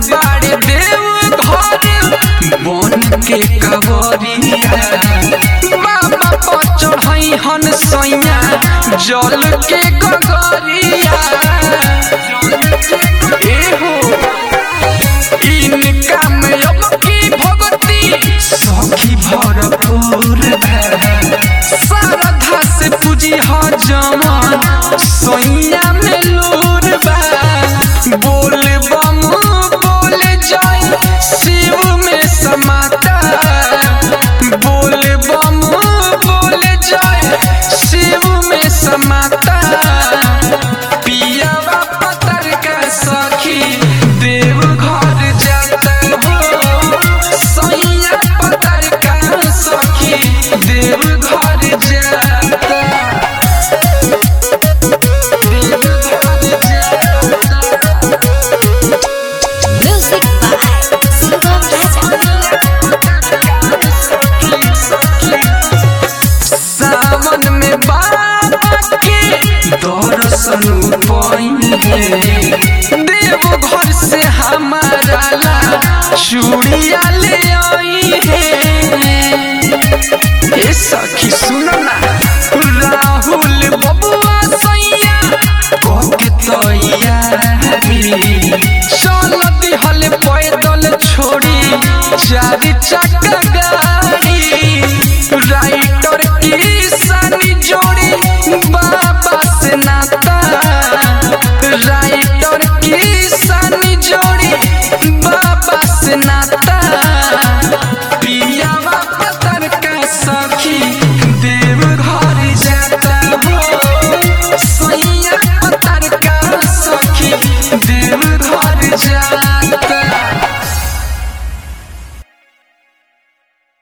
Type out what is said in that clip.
बाड़े देव घर बन के कवरिया बाबा पर चढ़ई हन सैया जल के गगरिया एहो इनका में अब की भगती सखी भरपूर है श्रद्धा से पूजी ह जमन सैया में लूर बा बोल बम बोल जय शिव में समाता बोल बम बोल जय शिव में समाता पियावा पतर का सखी देव घर जाता हो सैया पतर का सखी देव घर जाता देव घर जाता Music by Sugam Raja. सावन में बाबा के दर्शन पइले देव घर से हमारा ला चूड़िया ले